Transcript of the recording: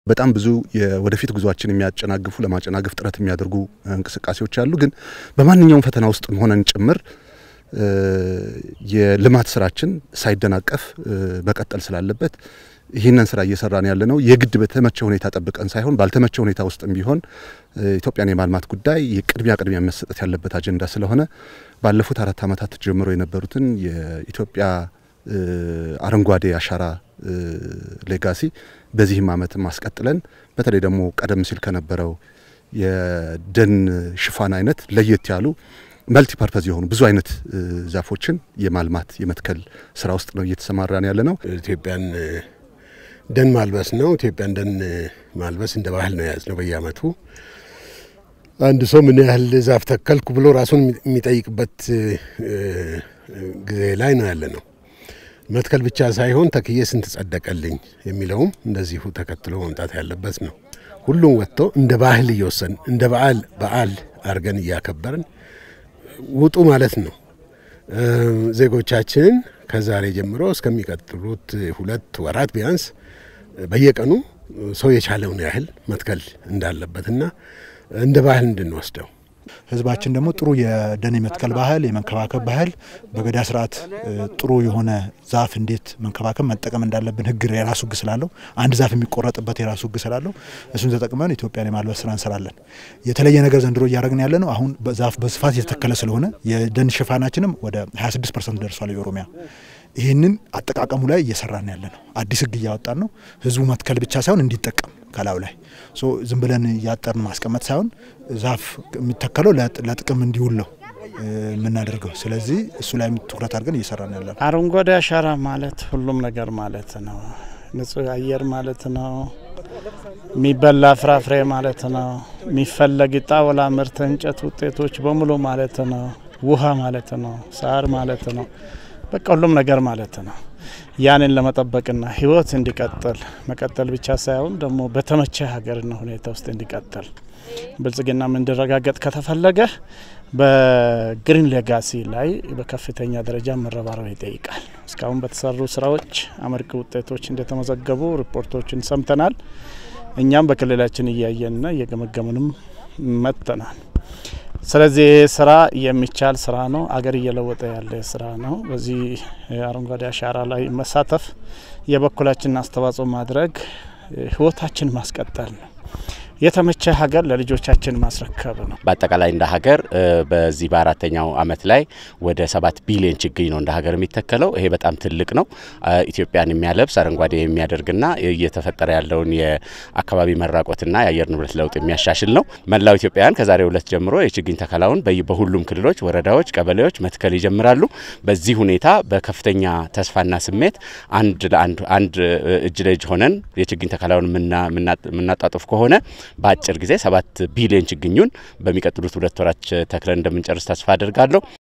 በጣም ብዙ የወደፊት ጉዟችን የሚያጨናግፉ ለማጨናገፍ ጥረት የሚያደርጉ እንቅስቃሴዎች አሉ። ግን በማንኛውም ፈተና ውስጥ ሆነን ጭምር የልማት ስራችን ሳይደናቀፍ መቀጠል ስላለበት ይህንን ስራ እየሰራን ያለ ነው። የግድ በተመቸ ሁኔታ ጠብቀን ሳይሆን ባልተመቸ ሁኔታ ውስጥም ቢሆን ኢትዮጵያን የማልማት ጉዳይ የቅድሚያ ቅድሚያ መሰጠት ያለበት አጀንዳ ስለሆነ ባለፉት አራት ዓመታት ጀምሮ የነበሩትን የኢትዮጵያ አረንጓዴ አሻራ ሌጋሲ በዚህም ዓመት ማስቀጥለን በተለይ ደግሞ ቀደም ሲል ከነበረው የደን ሽፋን አይነት ለየት ያሉ መልቲ ፐርፐዝ የሆኑ ብዙ አይነት ዛፎችን የማልማት የመትከል ስራ ውስጥ ነው እየተሰማራን ያለ ነው። ኢትዮጵያን ደን ማልበስ ነው። ኢትዮጵያን ደን ማልበስ እንደ ባህል ነው የያዝ ነው። በየአመቱ አንድ ሰው ምን ያህል ዛፍ ተከልኩ ብሎ ራሱን የሚጠይቅበት ጊዜ ላይ ነው ያለ ነው። መትከል ብቻ ሳይሆን ተክዬ ስንት ጸደቀልኝ የሚለውም እንደዚሁ ተከትሎ መምጣት ያለበት ነው። ሁሉም ወጥቶ እንደ ባህል እየወሰን እንደ በዓል በዓል አድርገን እያከበርን ውጡ ማለት ነው። ዜጎቻችንን ከዛሬ ጀምሮ እስከሚቀጥሉት ሁለት ወራት ቢያንስ በየቀኑ ሰው የቻለውን ያህል መትከል እንዳለበትና እንደ ባህል እንድንወስደው ህዝባችን ደግሞ ጥሩ የደን የመትከል ባህል የመንከባከብ ባህል በገዳ ስርዓት ጥሩ የሆነ ዛፍ እንዴት መንከባከብ መጠቀም እንዳለብን ህግ የራሱ ህግ ስላለው አንድ ዛፍ የሚቆረጥበት የራሱ ህግ ስላለው እሱን ተጠቅመን ኢትዮጵያን የማልበስ ስራ እንሰራለን። የተለየ ነገር ዘንድሮ እያደረግን ያለ ነው። አሁን ዛፍ በስፋት እየተተከለ ስለሆነ የደን ሽፋናችንም ወደ 26 ፐርሰንት ደርሷል የኦሮሚያ ይህንን አጠቃቀሙ ላይ እየሰራን ያለ ነው። አዲስ ህግ እያወጣን ነው። ህዝቡ መትከል ብቻ ሳይሆን እንዲጠቀም ከላዩ ላይ ዝም ብለን እያጠርን ማስቀመጥ ሳይሆን ዛፍ የሚተከለው ለጥቅም እንዲውል ነው የምናደርገው። ስለዚህ እሱ ላይ ትኩረት አድርገን እየሰራን ያለ ነው። አረንጓዴ አሻራ ማለት ሁሉም ነገር ማለት ነው። ንጹህ አየር ማለት ነው። የሚበላ ፍራፍሬ ማለት ነው። የሚፈለግ ጣውላ ምርት፣ እንጨት ውጤቶች በሙሉ ማለት ነው። ውሃ ማለት ነው። ሳር ማለት ነው። በቃ ሁሉም ነገር ማለት ነው። ያንን ለመጠበቅና ህይወት እንዲቀጥል መቀጠል ብቻ ሳይሆን ደግሞ በተመቸ ሀገርና ሁኔታ ውስጥ እንዲቀጥል ብልጽግናም እንዲረጋገጥ ከተፈለገ በግሪን ሌጋሲ ላይ በከፍተኛ ደረጃ መረባረብ ይጠይቃል። እስካሁን በተሰሩ ስራዎች አመርቂ ውጤቶች እንደተመዘገቡ ሪፖርቶችን ሰምተናል። እኛም በክልላችን እያየንና እየገመገምንም መጥተናል። ስለዚህ ይህ ስራ የሚቻል ስራ ነው። አገር እየለወጠ ያለ ስራ ነው። በዚህ አረንጓዴ አሻራ ላይ መሳተፍ የበኩላችንን አስተዋጽኦ ማድረግ ህይወታችን ማስቀጠል ነው። የተመቸ ሀገር ለልጆቻችን ማስረከብ ነው። በአጠቃላይ እንደ ሀገር በዚህ በአራተኛው አመት ላይ ወደ ሰባት ቢሊዮን ችግኝ ነው እንደ ሀገር የሚተከለው። ይሄ በጣም ትልቅ ነው። ኢትዮጵያን የሚያለብስ አረንጓዴ የሚያደርግና እየተፈጠረ ያለውን የአካባቢ መራቆትና የአየር ንብረት ለውጥ የሚያሻሽል ነው። መላው ኢትዮጵያውያን ከዛሬ ሁለት ጀምሮ የችግኝ ተከላውን በሁሉም ክልሎች፣ ወረዳዎች፣ ቀበሌዎች መትከል ይጀምራሉ። በዚህ ሁኔታ በከፍተኛ ተስፋና ስሜት አንድ ለአንድ አንድ እጅ ለእጅ ሆነን የችግኝ ተከላውን የምናጣጡፍ ከሆነ በአጭር ጊዜ ሰባት ቢሊዮን ችግኙን በሚቀጥሉት ሁለት ወራት ተክለን እንደምንጨርስ ተስፋ አድርጋለሁ።